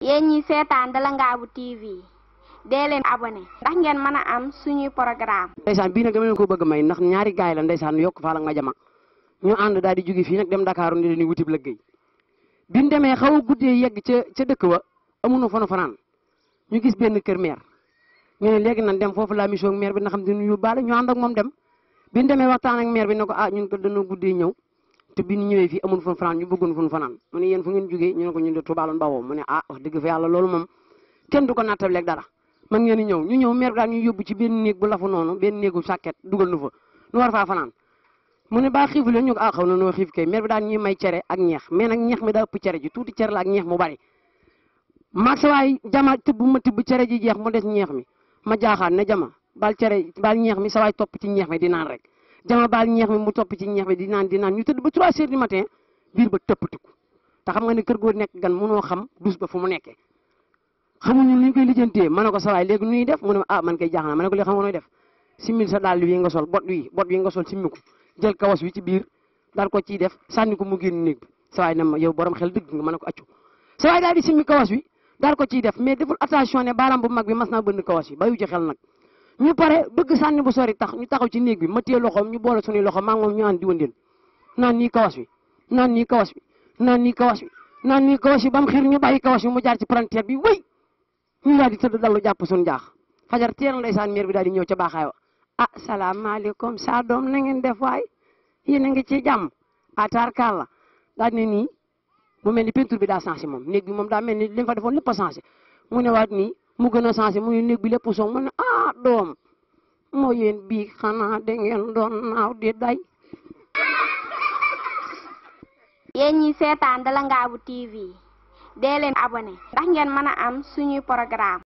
yéen ñi seetaan Dalangaabu TV dee leen abonné ndax ngeen mën a am suñuy programme ndeysaan bii nag dama leen ko bëgg may ndax ñaari gaay la ndeysaan yokk faa la ma jama ñu ànd daal di jóge fii nag dem Dakar ni leen wutib liggéey bi ñu demee xaw a guddee yegg ca ca dëkk wa amuñu fa nu fanaan ñu gis benn kër meer ñu ne léegi nan dem foofu la mission maire bi na xam dinu yóbbaale ñu ànd ak moom dem bi ñu demee waxtaan ak maire bi ne ko ah ñun ko dañoo guddee ñëw te bi ñu ñëwee fii amul fu fanaan ñu bëggoon fu fanaan mu ne yéen fu ngeen jógee ñu ne ko ñun de Touba loon bawoo mu ne ah wax dëgg fa yàlla loolu moom kenn du ko nattaleeg dara man ngeen ñëw ñu ñëw maire bi daal ñu yóbbu ci benn néeg bu lafu noonu benn néegu sàkket dugal nu fa nu war faa fanaan mu ne baa xiifu leen ñu ko ah xaw na noo xiif kay maire bi daal ñuy may cere ak ñeex mais nag ñeex mi daa ëpp cere ji tuuti cere la ak ñeex mu bari maag sa waay jama tëbb ma tibb cere ji jeex mu des ñeex mi ma jaaxaan ne jama baal cere baal ñeex mi sa waay topp ci ñeex mi di naan rek jama baal ñeex mi mu topp ci ñeex mi di naan di naan ñu tëdd ba 3 heures du matin biir ba tëppatiku te xam nga ne kër goo nekk gan mënoo xam dus ba fu mu nekkee xamuñu ni ñu koy lijjantee ma ne ko sa waay léegi nuy def mu ne ah man koy jaaxaan ma ne ko léegi xam nga nooy def simil sa daal wi nga sol bot wi bot wi nga sol simmiku jël kawas wi ci biir daal ko ciy def sànni ko mu génn néeg bi sa waay ne ma yow borom xel dëgg nga ma ne ko accu sa waay daal di simmi kawas wi daal ko ciy def mais deful attention ne baaraam bu mag bi mas naa bënn kawas yi bayu ci xel nag ñu pare bëgg sànni bu sori tax ñu taxaw ci néeg bi ma téye loxoom ñu boole suñuy loxo maa ngi moom ñu ànd di wëndeel naan nii kawas wi naan nii kawas wi naan nii kawas wi naan nii kawas wi ba mu xir ñu bàyyi kawas wi mu jaar ci palanteer bi wéy ñu daal di tëdd dallu jàpp suñu jaax fajar teel ndeysaan meer bi daal di ñëw ca baaxaay wa ah salaamaaleykum saa doom na ngeen def waay yéen a ngi ci jàmm ataar kàlla daal ne nii mu mel ni peinture bi daa changé moom néeg bi moom daa mel ni li fa defoon lépp a changé mu ne waat nii mu gën a changé mu ne néeg bi lépp song mu ne ah doom moo yéen bii xanaa da ngeen doon naaw di day yéen ñi seetaan Dalangaabu TV dee leen abonné ndax ngeen mën a am suñuy programme